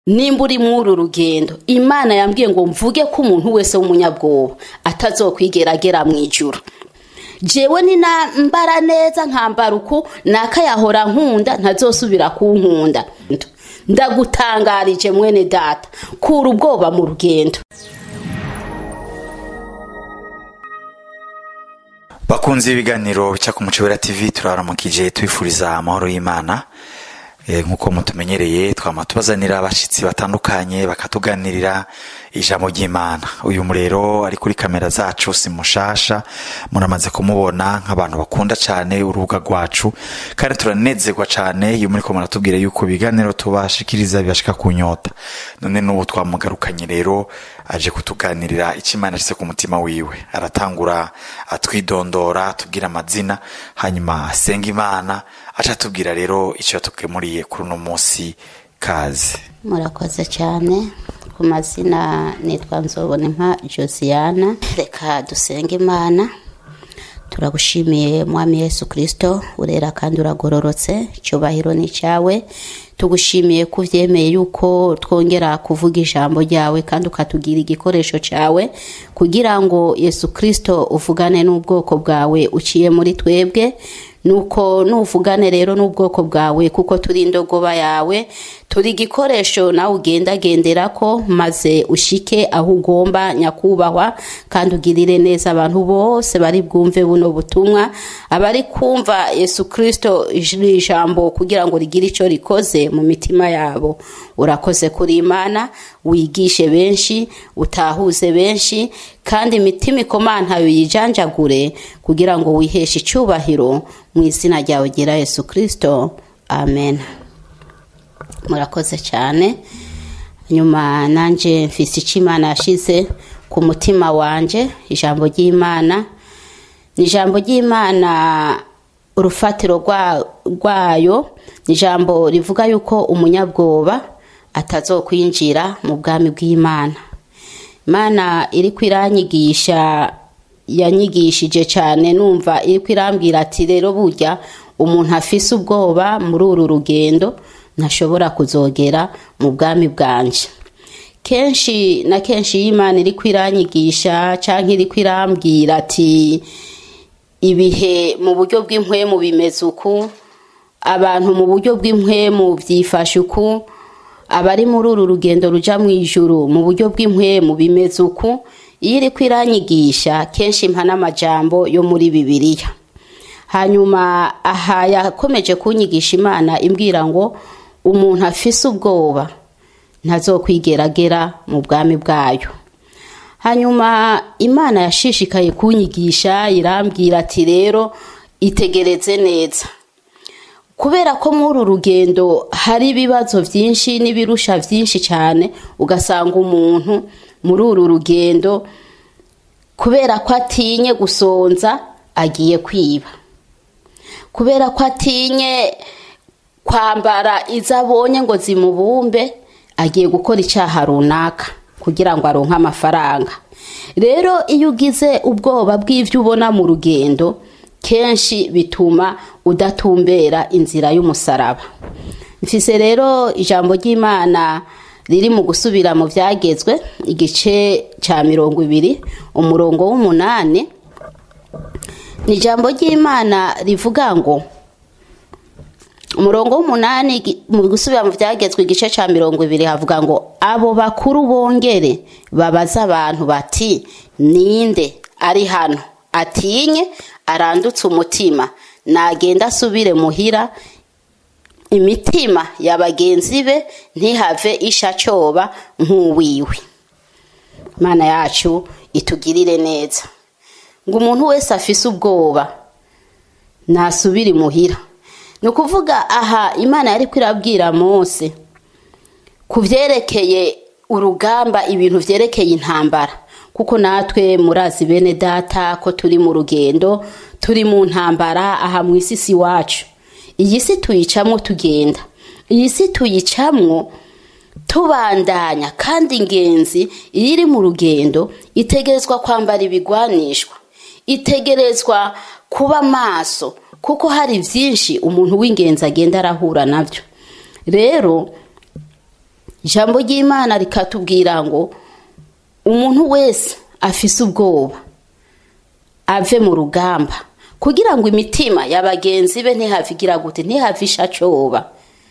nimba uri muri uru rugendo imana yambwiye ngo mvuge ko umuntu wese w'umunyabwoba atazokwigera agera mu ijuru jewe ni nambara neza nkambara uku nakayahora nkunda ntazosubira kunkunda ndagutangarije mwene data kura ubwoba mu rugendo bakunze ibiganiro bica ku mucibera tv turaramukije tubifuriza amahoro y'imana Eh, nk'uko mutumenyereye twama tubazanira abashitsi batandukanye bakatuganirira ijambo ry'imana uyu murero ari kuri kamera zacu si mushasha muramaze kumubona nk'abantu bakunda cyane urubuga rwacu kandi turanezerwa cyane iyo muriko muratubwira yuko ibiganiro tubashikiriza bibashika ku nyota none n'ubu twamugarukanye rero aje kutuganirira icyo imana ashyize ku mutima wiwe aratangura atwidondora atubwira amazina hanyuma asenga imana aca atubwira rero icyo yatukemuriye kuri uno munsi kaze murakoze cyane ku mazina nitwa nzobonimpa josiana reka dusenge imana turagushimiye mwami yesu kirisito urera kandi uragororotse icyubahiro ni icyawe tugushimiye ko ubyemeye yuko twongera kuvuga ijambo ryawe kandi ukatugira igikoresho cyawe kugira ngo yesu kirisito uvugane n'ubwoko bwawe uciye muri twebwe nuko nuvugane rero n'ubwoko bwawe kuko turi indogoba yawe turi igikoresho nawe ugendagendera ko maze ushike aho ugomba nyakubahwa kandi ugirire neza abantu bose bari bwumve buno butumwa abari kumva yesu kirisito ijambo kugira ngo rigire icyo rikoze mu mitima yabo urakoze kuri imana wigishe benshi utahuze benshi kandi imitima ikomantayo yijanjagure kugira ngo wiheshe icyubahiro mu izina ryawe gira yesu kirisito amen murakoze cyane nyuma nanjye mfise icyo imana yashyize ku mutima wanjye ijambo ry'imana ni ijambo ry'imana urufatiro rwayo ni ijambo rivuga yuko umunyabwoba atazokwinjira mu bwami bw'imana imana iri kwiranyigisha yanyigishije cyane numva iri kwirambwira ati rero burya umuntu afise ubwoba muri uru rugendo ntashobora kuzogera mu bwami bwanje kenshi na kenshi iyo imana iri kwiranyigisha cyangwa iri kwirambwira ati ibihe mu buryo bw'impwemu bimeze uku abantu mu buryo bw'impwemu byifashe uku abari muri uru rugendo ruja mu ijuru mu buryo bw'impwemu bimeze uku iyo iri kwiranyigisha kenshi impa n'amajambo yo muri bibiliya hanyuma aha yakomeje kunyigisha imana imbwira ngo umuntu afise ubwoba ntazokwigeragera mu bwami bwayo hanyuma imana yashishikaye kunyigisha irambwira ati rero itegereze neza kubera ko muri uru rugendo hari ibibazo byinshi n'ibirusha byinshi cyane ugasanga umuntu muri uru rugendo kubera ko atinye gusonza agiye kwiba kubera ko atinye kwambara izo abonye ngo zimubumbe agiye gukora icyaha runaka kugira ngo aronke amafaranga rero iyo ugize ubwoba bw'ibyo ubona mu rugendo kenshi bituma udatumbera inzira y'umusaraba mfise rero ijambo ry'imana riri mu gusubira mu byagezwe igice cya mirongo ibiri umurongo w'umunani ni ijambo ry'imana rivuga ngo umurongo w'umunani mu gusubira mu byagezwe igice cya mirongo ibiri havuga ngo abo bakuru bongere babaza abantu bati ninde ari hano atinye arandutse umutima nagenda asubire muhira imitima ya bagenzi be ntihave ishacyoba nk'uwiwe imana yacu itugirire neza ngo umuntu wese afise ubwoba nasubire imuhira ni ukuvuga aha imana yari kwirabwira mose ku byerekeye urugamba ibintu byerekeye intambara kuko natwe murazi bene data ko turi mu rugendo turi mu ntambara aha mu isi si iwacu iyi si tuyicamo tugenda iyi si tuyicamwo tubandanya kandi ingenzi iyo iri mu rugendo itegerezwa kwambara ibigwanishwa itegerezwa kuba maso kuko hari byinshi umuntu w'ingenzi agenda arahura nabyo rero ijambo ry'imana rikatubwira ngo umuntu wese afise ubwoba ave mu rugamba kugira ngo imitima ya bagenzi be ntihave igira gute ntihave ishacoba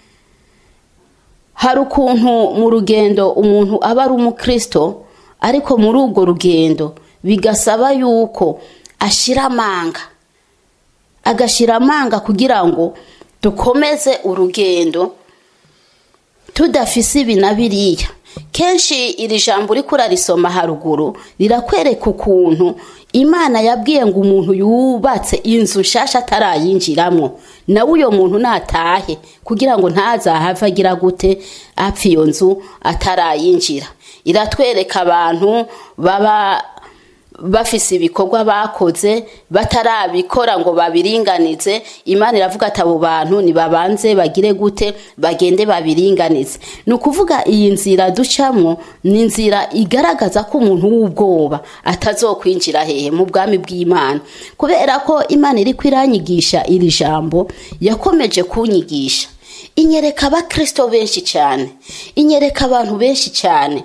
hari ukuntu mu rugendo umuntu aba ari umukristo ariko muri urwo rugendo bigasaba yuko ashira amanga agashira amanga kugira ngo dukomeze urugendo tudafise ibi na biriya kenshi iri jambo uriko urarisoma haruguru rirakwereka ukuntu imana yabwiye ngo umuntu yubatse inzu nshasha atarayinjiramwo nawe uyo muntu natahe kugira ngo ntazahave agira gute apfa iyo nzu atarayinjira iratwereka abantu baba bafise ibikorwa bakoze batarabikora ngo babiringanize imana iravuga ati abo bantu nibabanze bagire gute bagende babiringanize ni ukuvuga iyi nzira ducamo ni inzira igaragaza ko umuntu w'ubwoba atazokwinjira hehe mu bwami bw'imana kubera ko imana iri kwiranyigisha iri jambo yakomeje kunyigisha inyereka abakristo benshi cyane inyereka abantu benshi cyane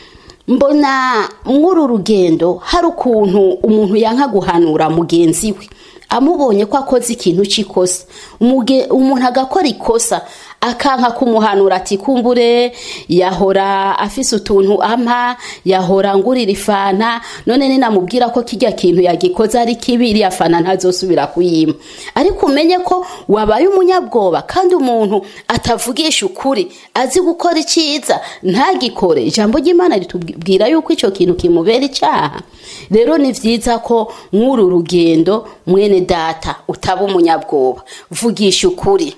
mbona mw'uru rugendo hari ukuntu umuntu yanka guhanura mugenzi we amubonye ko akoze ikintu cy'ikosa umuntu agakora ikosa akanka kumuhanura ati kumbure yahora afise utuntu ampa yahora ngurira ifana none ninamubwira ko kijya kintu yagikoze ari kibi iriya fana ntazosubira kuyima ariko umenye ko wabaye umunyabwoba kandi umuntu atavugisha ukuri azi gukora icyiza ntagikore ijambo ry'imana ritubwira yuko icyo kintu kimubera icyaha rero ni byiza ko nk'uru rugendo mwene data utaba umunyabwoba vugisha ukuri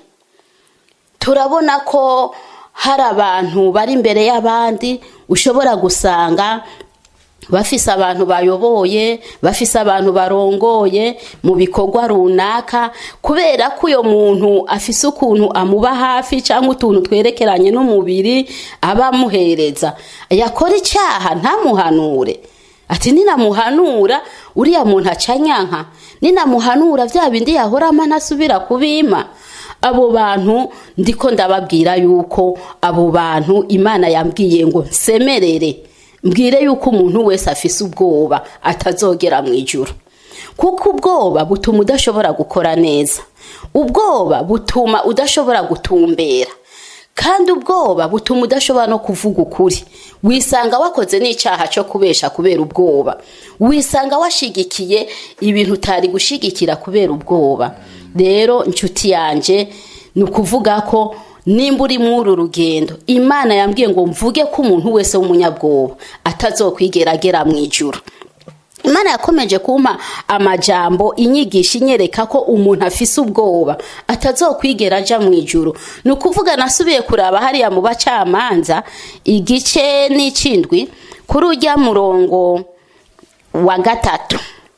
turabona ko hari abantu bari imbere y'abandi ushobora gusanga bafise abantu bayoboye bafise abantu barongoye mu bikorwa runaka kubera ko uyo muntu afise ukuntu amuba hafi cyangwa utuntu twerekeranye n'umubiri aba amuhereza yakora icyaha ntamuhanure ati ninamuhanura uriya muntu acanyanka ninamuhanura bya bindi yahoramo ntasubira kubima abo bantu ndiko ndababwira yuko abo bantu imana yambwiye ngo nsemerere mbwire yuko umuntu wese afise ubwoba atazogera mu ijuru kuko ubwoba butuma udashobora gukora neza ubwoba butuma udashobora gutumbera kandi ubwoba butuma udashobora no kuvuga ukuri wisanga wakoze n'icyaha cyo kubesha kubera ubwoba wisanga washigikiye ibintu utari gushigikira kubera ubwoba rero inshuti yanjye ni ukuvuga ko nimba uri muri uru rugendo imana yambwiye ngo mvuge ko umuntu wese w'umunyabwoba atazokwigera agera mu ijoro imana yakomeje kumpa amajambo inyigisho inyereka ko umuntu afise ubwoba atazokwigera aja mu ijuru ni ukuvuga nasubiye kuraba hariya mu bacamanza igice n'icindwi kuri ujya murongo wa gatatu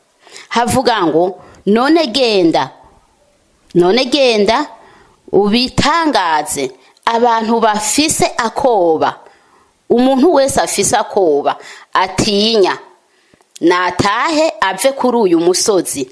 havuga ngo none genda none genda ubitangaze abantu bafise akoba umuntu wese afise akoba atinya natahe ave kuri uyu musozi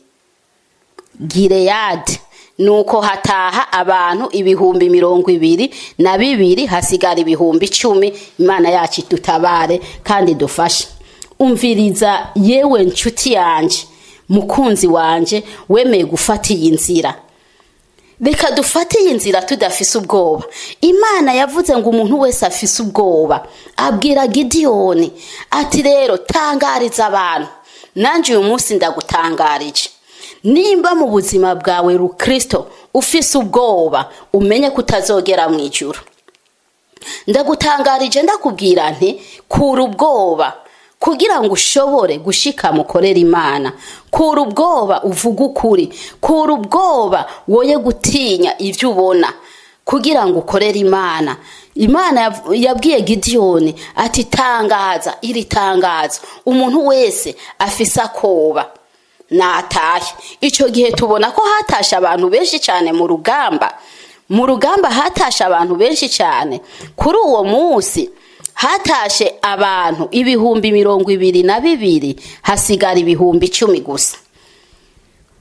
gireyadi nuko hataha abantu ibihumbi mirongo ibiri na bibiri hasigara ibihumbi icumi imana yacu dutabare kandi dufashe umviriza yewe nshuti yanjye mukunzi wanjye wemeye gufata iyi nzira reka dufate iyi nzira tudafise ubwoba imana yavuze ngo umuntu wese afise ubwoba abwira gidiyoni ati rero tangariza abantu nanjye uyu munsi ndagutangarije nimba mu buzima bwawe rukristo ufise ubwoba umenye ko utazogera mu ijoro ndagutangarije ndakubwira nti kura ubwoba kugira ngo ushobore gushika mukorera imana kura ubwoba uvuge ukuri kura ubwoba woye gutinya ibyo ubona kugira ngo ukorere imana imana yabwiye gidiyoni ati tangaza iri tangazo umuntu wese afise akoba natahe icyo gihe tubona ko hatashe abantu benshi cyane mu rugamba mu rugamba hatashe abantu benshi cyane kuri uwo munsi hatashe abantu ibihumbi mirongo ibiri na bibiri hasigara ibihumbi icumi gusa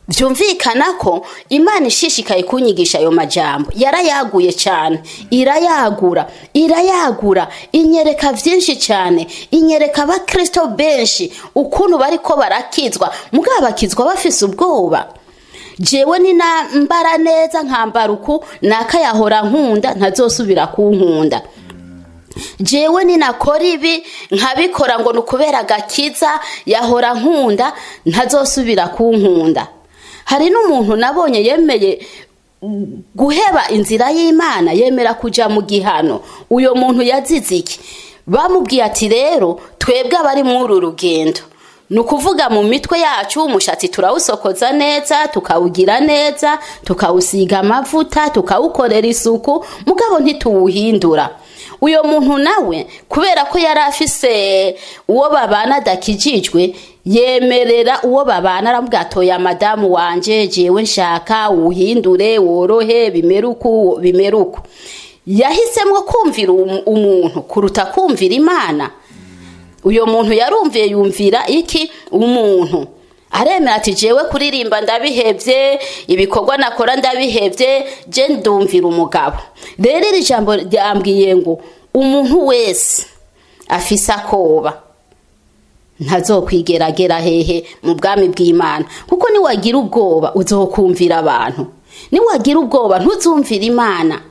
byumvikana ko imana ishishikaye kunyigisha ayo majambo yarayaguye cyane irayagura irayagura inyereka byinshi cyane inyereka abakristo benshi ukuntu bari ko barakizwa mugabo bakizwa bafise ubwoba jewe ni nambara neza nkambara uku nakayahora nkunda ntazosubira kunkunda jewe ninakora ibi nkabikora ngo ni ukubera agakiza yahora nkunda ntazosubira kunkunda hari n'umuntu nabonye yemeye guheba inzira y'imana yemera kujya mu gihano uyo muntu yazize iki bamubwiye ati rero twebwe abari muri uru rugendo ni ukuvuga mu mitwe yacu umushatsi turawusokoza neza tukawugira neza tukawusiga amavuta tukawukorera isuku mugabo ntituwuhindura uyo muntu nawe kubera ko yari afise uwo babana adakijijwe yemerera uwo babana aramubwira atoya madamu wanje jewe nshaka uwuhindure worohe bimeruku bimeruku yahisemo kumvira umuntu kuruta kumvira imana uyo muntu yarumviye yumvira iki umuntu aremera ati jewe kuririmba ndabihebye ibikorwa nakora ndabihebye je ndumvira umugabo rero iri jambo ryambwiye ngo umuntu wese afise akoba ntazokwigeragera hehe mu bwami bw'imana kuko niwagira ubwoba uzokumvira abantu niwagira ubwoba ntuzumvira imana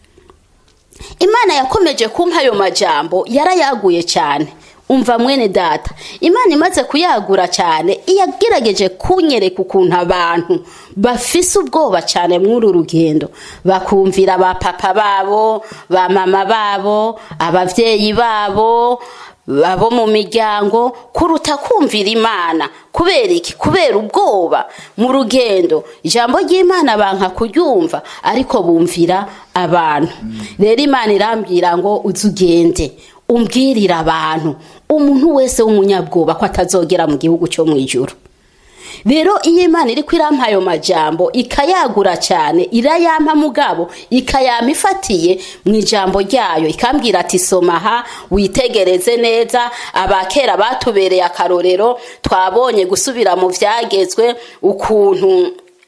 imana yakomeje kumpa ayo majambo yarayaguye cyane umva mwene data imana imaze kuyagura cyane yagerageje kunyereka ukuntu abantu bafise ubwoba cyane muri uru rugendo bakumvira ba papa babo ba mama babo ababyeyi babo abo mu miryango kuruta kumvira imana kubera iki kubera ubwoba mu rugendo ijambo ry'imana banka kuryumva ariko bumvira abantu rero imana irambwira ngo uze ugende umbwirira abantu umuntu wese w'umunyabwoba ko atazogera mu gihugu cyo mu ijuru rero iyo imana iri kwirampa ayo majambo ikayagura cyane irayampa mugabo ikayampa ifatiye mu ijambo ryayo ikambwira ati soma aha witegereze neza abakera batubereye akarorero twabonye gusubira mu byagezwe ukuntu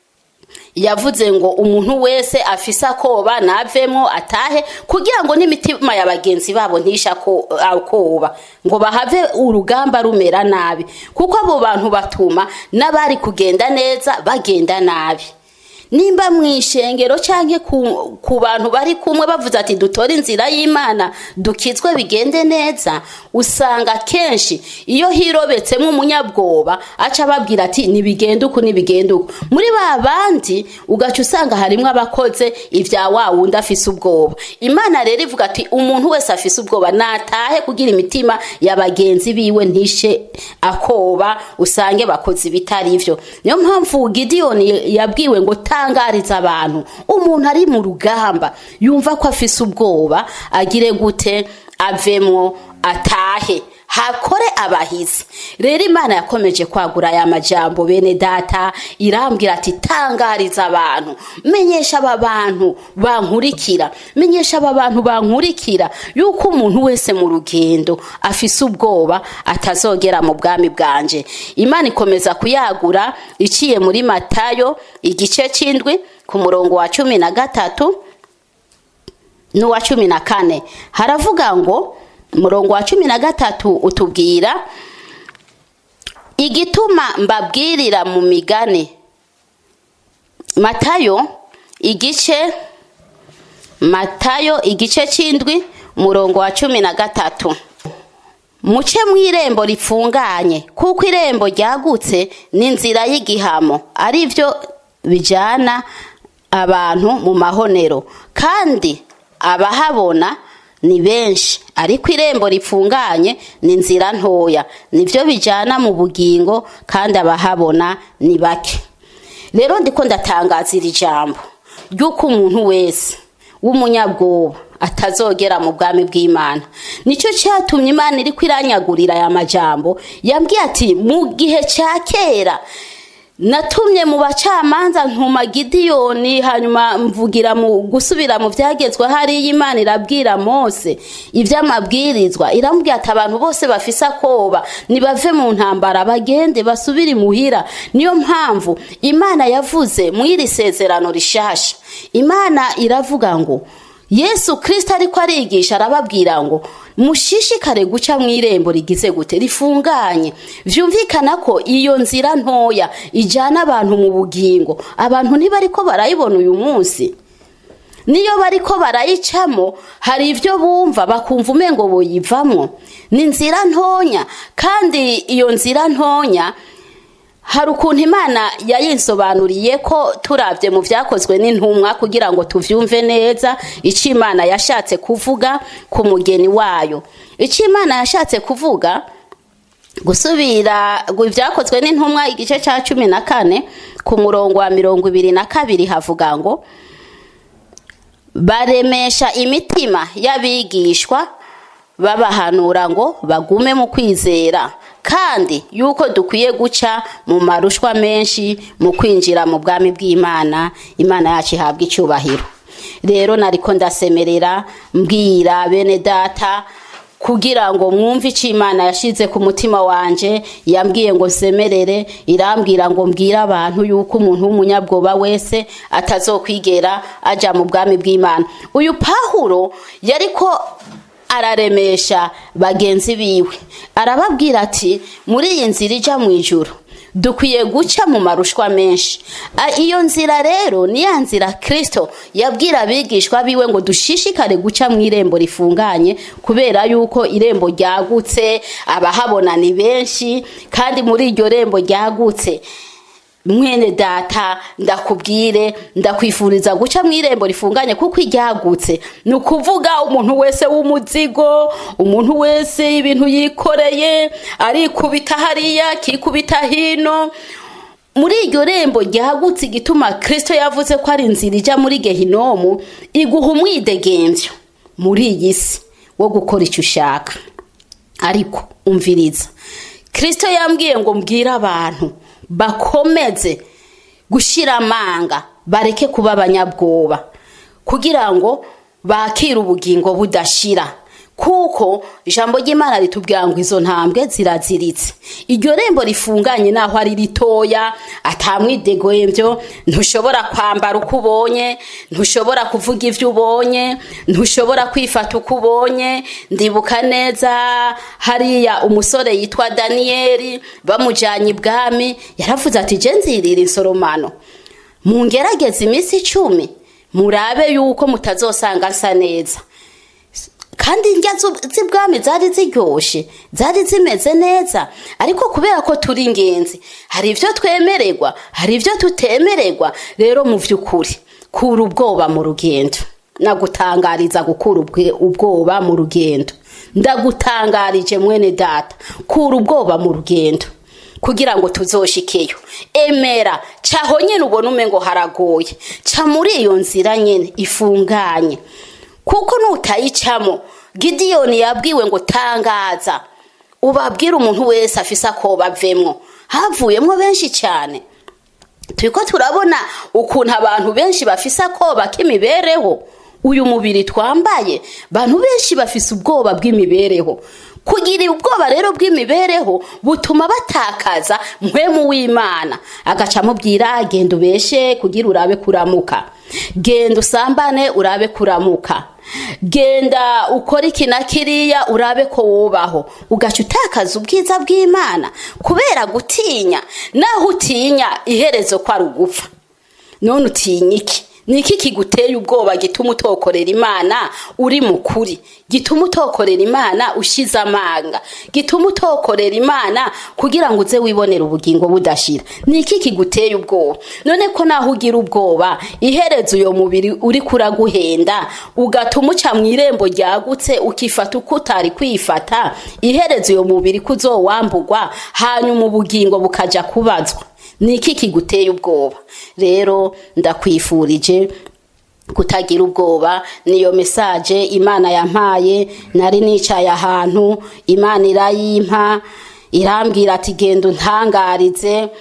yavuze ngo umuntu wese afise akoba navemo atahe kugira ngo n'imitima ya bagenzi babo ntisha akoba ngo bahave urugamba rumera nabi kuko abo bantu batuma n'abari kugenda neza bagenda nabi nimba mu ishengero cyangwa ku bantu bari kumwe bavuze ati dutore inzira y'imana dukizwe bigende neza usanga kenshi iyo hirobetsemo umunyabwoba aca ababwira ati ntibigende uku ntibigende uku muri ba bandi ugaca usanga harimo abakoze ibya wa wundi afise ubwoba imana rero ivuga ati umuntu wese afise ubwoba natahe kugira imitima ya bagenzi biwe ntishe akoba usange bakoze ibitari ibyo niyo mpamvu gidiyoni yabwiwe ngo atangariza abantu umuntu ari mu rugamba yumva ko afise ubwoba agire gute avemo atahe hakore abahizi rero imana yakomeje kwagura aya majambo bene data irambwira ati tangariza abantu menyesha aba bantu bankurikira menyesha aba bantu bankurikira yuko umuntu wese mu rugendo afise ubwoba atazogera mu bwami bwanje imana ikomeza kuyagura iciye muri matayo igice cy'indwi ku murongo wa cumi na gatatu n'uwa cumi na kane haravuga ngo umurongo wa cumi na gatatu utubwira igituma mbabwirira mu migani matayo igice matayo igice cy'indwi umurongo wa cumi na gatatu muce mu irembo ripfunganye kuko irembo ryagutse n'inzira y'igihamo ari byo bijyana abantu mu mahonero kandi abahabona ni benshi ariko irembo ripfunganye ni inzira ntoya nibyo bijyana mu bugingo kandi abahabona ni bake rero ndiko ndatangaza iri jambo ry'uko umuntu wese w'umunyabwoba atazogera mu bwami bw'imana nicyo cyatumye imana iri kwiranyagurira aya majambo yambwiye ati mu gihe cya kera natumye mu bacamanza ntuma gidiyoni hanyuma mvugira mu gusubira mu byagezwe hariya imana irabwira mose iby'amabwirizwa iramubwira ati abantu bose bafise akoba nibave mu ntambara bagende basubire imuhira niyo mpamvu imana yavuze mu iri sezerano rishasha imana iravuga ngo yesu kirisita ariko arigisha arababwira ngo mushishikare guca mu irembo rigize gute rifunganye byumvikana ko iyo nzira ntoya ijyana abantu mu bugingo abantu ntibariko barayibona uyu munsi niyo bariko barayicamo hari ibyo bumva bakumva umengo boyivamo ni inzira ntonya kandi iyo nzira ntonya hari ukuntu imana yayinsobanuriye ko turabye mu byakozwe n'intumwa kugira ngo tubyumve neza icyo imana yashatse kuvuga ku mugeni wayo icyo imana yashatse kuvuga gusubira ibyakozwe n'intumwa igice cya cumi na kane ku murongo wa mirongo ibiri na kabiri havuga ngo baremesha imitima y'abigishwa babahanura ngo bagume mu kwizera kandi yuko dukwiye guca mu marushwa menshi mu kwinjira mu bwami bw'imana imana yacu ihabwa icyubahiro rero nariko ndasemerera mbwira bene data kugira ngo mwumve icyo imana yashyize ku mutima wanje yambwiye ngo nsemerere irambwira ngo mbwire abantu yuko umuntu w'umunyabwoba wese atazokwigera ajya mu bwami bw'imana uyu pahuro yariko araremesha bagenzi biwe arababwira ati muri iyi nzira ijya mu ijoro dukwiye guca mu marushwa menshi iyo nzira rero ni ya nzira kirisito yabwira abigishwa biwe ngo dushishikare guca mu irembo rifunganye kubera yuko irembo ryagutse abahabona ni benshi kandi muri iryo rembo ryagutse mwene data ndakubwire ndakwifuriza guca mu irembo rifunganye kuko iryagutse ni ukuvuga umuntu wese w'umuzigo umuntu wese ibintu yikoreye arikubita hariya akikubita hino muri iryo rembo ryagutse igituma kirisito yavuze ko ari inzira ijya muri gehinomu iguha umwidegembyo muri iyi si wo gukora icyo ushaka ariko umviriza kirisito yambwiye ngo mbwire abantu bakomeze gushyira amanga bareke kuba abanyabwoba kugira ngo bakire ubugingo budashira kuko ijambo ry'imana ritubwira ngo izo ntambwe ziraziritse iryo rembo rifunganye naho ari ritoya atamwidegembyo ntushobora kwambara uko ubonye ntushobora kuvuga ibyo ubonye ntushobora kwifata uko ubonye ndibuka neza hariya umusore yitwa daniyeli bamujyanye ibwami yaravuze ati nzirira insoromano mungerageze iminsi icumi murabe yuko mutazosanga asa neza kandi indya z'ibwami zari ziryoshye zari zimeze neza ariko kubera ko turi ingenzi hari ibyo twemererwa hari ibyo tutemererwa rero mu by'ukuri kura ubwoba mu rugendo nagutangariza gukura ubwoba mu rugendo ndagutangarije mwene data kura ubwoba mu rugendo kugira ngo tuzoshikeyo emera caho nyine ubona umengo haragoye ca muri iyo nzira nyine ifunganye kuko nutayicamo gidiyoni yabwiwe ngo tangaza ubabwire umuntu wese afise akoba avemwo havuyemo benshi cyane turiko turabona ukuntu abantu benshi bafise akoba k'imibereho uyu mubiri twambaye abantu benshi bafise ubwoba bw'imibereho kugira ubwoba rero bw'imibereho butuma batakaza mpwemu w'imana agaca amubwira genda ubeshe kugira urabe kuramuka genda usambane urabe kuramuka genda ukora iki na kiriya urabe ko wubaho ugaca utakaza ubwiza bw'imana kubera gutinya naho utinya iherezo ko ari ugupfa none utinya iki ni iki kiguteye ubwoba gituma utokorera imana uri mukuri gituma utokorera imana ushize amanga gituma utokorera imana kugira ngo uze wibonere ubugingo budashira ni iki kiguteye ubwoba none ko naho ugira ubwoba ihereza uyo mubiri uri kuraguhenda ugatuma uca mu irembo ryagutse ukifata uko utari kwifata ihereza uyo mubiri kuzowambugwa hanyuma ubugingo bukaja kubazwa ni iki kiguteye ubwoba rero ndakwifurije kutagira ubwoba niyo mesaje imana yampaye nari nicaye ahantu imana irayimpa irambwira ati genda untangarize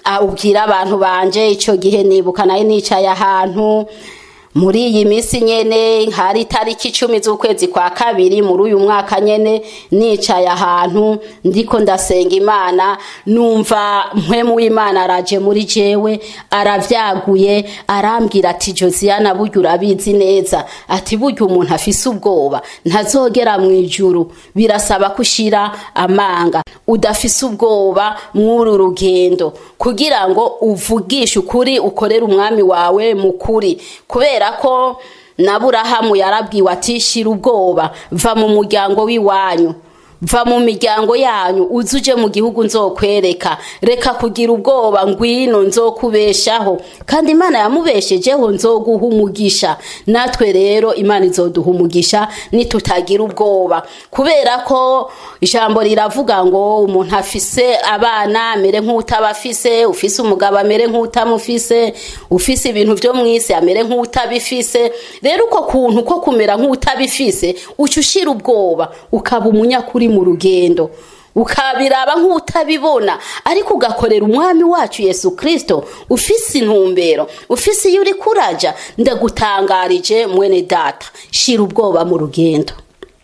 ubwira abantu banje icyo gihe nibuka nayo nicaye ahantu muri iyi minsi nyene hari itariki icumi z'ukwezi kwa kabiri muri uyu mwaka nyene nicaye ahantu ndiko ndasenga imana numva mpwemu w'imana araje muri jewe aravyaguye arambwira ati josiana burya urabizi neza ati burya umuntu afise ubwoba ntazogera mu ijuru birasaba kushira amanga udafise ubwoba mw'uru rugendo kugira ngo uvugishe ukuri ukorere umwami wawe mukuri kubera ko na burahamu yarabwiwe ati shira ubwoba va mu muryango w'iwanyu va mu miryango yanyu uze uje mu gihugu nzokwereka reka kugira ubwoba ngwino nzokubeshaho kandi imana yamubeshejeho nzoguha umugisha natwe rero imana izoduha umugisha nitutagira ubwoba kubera ko ijambo riravuga ngo umuntu afise abana amere nk'utabafise ufise umugabo amere nk'utamufise ufise ibintu byo mu isi amere nk'utabifise rero uko kuntu ko kumera nk'utabifise uca ushira ubwoba ukaba umunyakuri mu rugendo ukabiraba nk'utabibona ariko ugakorera umwami wacu yesu kirisito ufise intumbero ufise iyo uri kuraja ndagutangarije mwene data shira ubwoba mu rugendo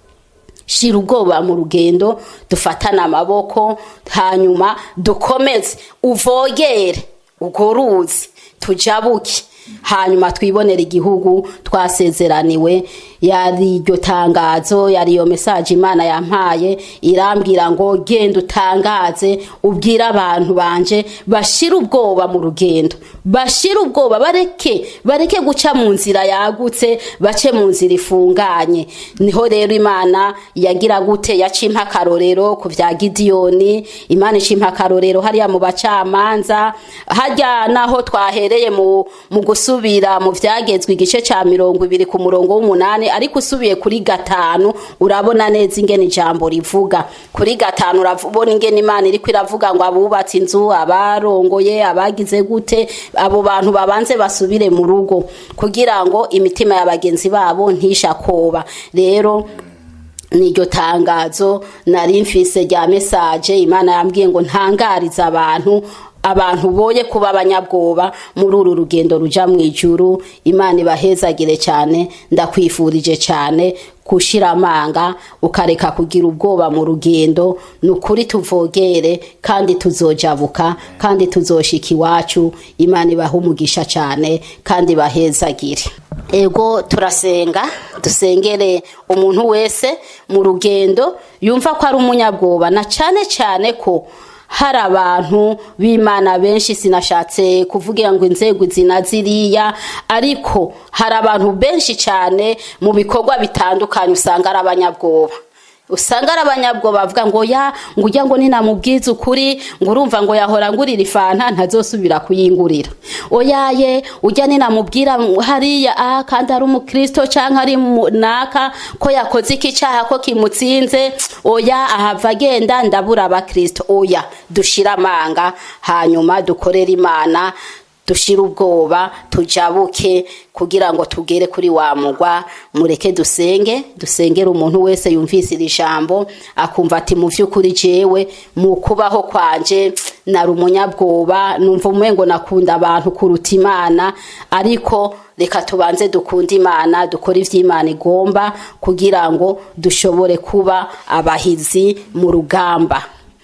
shira ubwoba mu rugendo dufatane amaboko hanyuma dukomeze uvogere urwo ruzi tujabuke hanyuma twibonera igihugu twasezeraniwe yari iryo tangazo yari iyo mesaje imana yampaye irambwira ngo genda utangaze ubwire abantu banje bashire ubwoba mu rugendo bashire ubwoba bareke bareke guca mu nzira yagutse bace mu nzira ifunganye niho rero imana yagira gute yaca akarorero ku bya gidiyoni imana ica akarorero hariya mu bacamanza hajya naho twahereye mu gusubira mu byagezwe igice cya mirongo ibiri ku murongo w'umunani ariko usubiye kuri gatanu urabona neza ingene ijambo rivuga kuri gatanu urabona ingene imana iri iravuga ngo abubatse inzu abarongoye abagize gute abo bantu babanze basubire mu rugo kugira ngo imitima ya bagenzi babo ntishakoba rero niryo tangazo nari mfise rya mesaje imana yambwiye ngo ntangarize abantu abantu boye kuba abanyabwoba muri uru rugendo ruja mu ijuru imana ibahezagire cyane ndakwifurije cyane gushira amanga ukareka kugira ubwoba mu rugendo ni ukuri tuvogere kandi tuzojabuka kandi tuzoshika iwacu imana ibaha umugisha cyane kandi bahezagire ego turasenga dusengere umuntu wese mu rugendo yumva ko ari umunyabwoba na cyane cyane ko hari abantu b'imana benshi sinashatse kuvugira ngo inzego zina ziriya ariko hari abantu benshi cyane mu bikorwa bitandukanye usanga ari abanyabwoba usanga ari abanyabwoba bavuga ngo ya ngo ujya ngo ninamubwize ukuri ngo urumva ngo yahora ngurira ifanta ntazosubira kuyingurira oyaye ujya ninamubwira hariya aha kandi ari umukristo cyangwa ari naka ko yakoze iki cyaha ko kimutsinze oya ahava agenda ndabura abakristo oya dushira amanga hanyuma dukorere imana dushire ubwoba tujabuke kugira ngo tugere kuri wa mugwa mureke dusenge dusengere umuntu wese yumvise iri jambo akumva ati mu by'ukuri jewe mu kubaho kwanje nari umunyabwoba numva umengo nakunda abantu kuruta imana ariko reka tubanze dukunde imana dukore iby'imana igomba kugira ngo dushobore kuba abahizi mu rugamba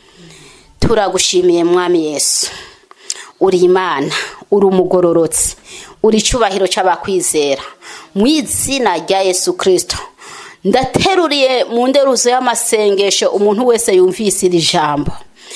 turagushimiye mwami yesu uri imana uri umugororotsi uri icyubahiro cy'abakwizera mu izina rya yesu kirisito ndateruriye mu nderuzo y'amasengesho umuntu wese yumvise iri jambo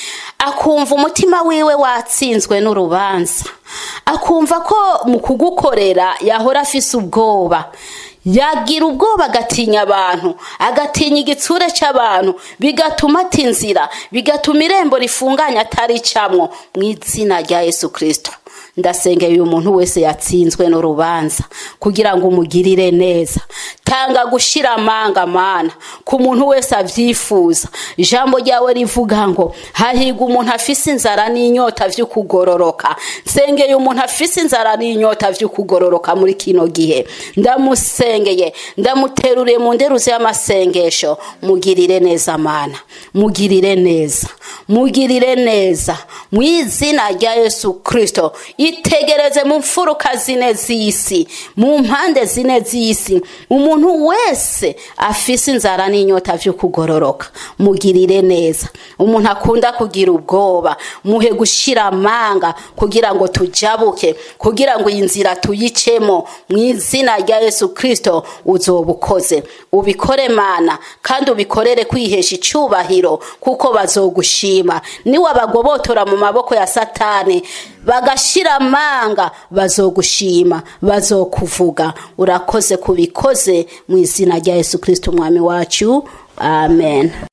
akumva umutima wiwe watsinzwe n'urubanza akumva ko mu kugukorera yahora afise ubwoba yagira ubwoba agatinya abantu agatinya igitsure cy'abantu bigatuma ata inzira bigatuma irembo rifunganye ataricamwo mu izina rya yesu kirisito ndasengeye uyu muntu wese yatsinzwe n'urubanza kugira ngo umugirire neza tanga gushira amanga mana ku muntu wese abyifuza ijambo ryawe rivuga ngo hahirwa umuntu afise inzara n'inyota vy'ukugororoka nsengeye umuntu afise inzara n'inyota vy'ukugororoka muri kino gihe ndamusengeye ndamuteruriye mu nderuzi y'amasengesho mugirire neza mana mugirire neza mugirire neza mu izina rya yesu kirisito itegereze mu mfuruka zine z'isi mu mpande zine z'isi umuntu wese afise inzara n'inyota vyo kugororoka mugirire neza umuntu akunda kugira ubwoba muhe gushira amanga kugira ngo tujabuke kugira ngo iyi nzira tuyicemo mu izina rya yesu kirisito uzoba ukoze ubikore mana kandi ubikorere kwihesha icubahiro kuko bazogushima niwabagobotora mu maboko ya satani bagashira amanga bazogushima bazokuvuga urakoze kubikoze mu izina rya yesu kirisito umwami wacu amen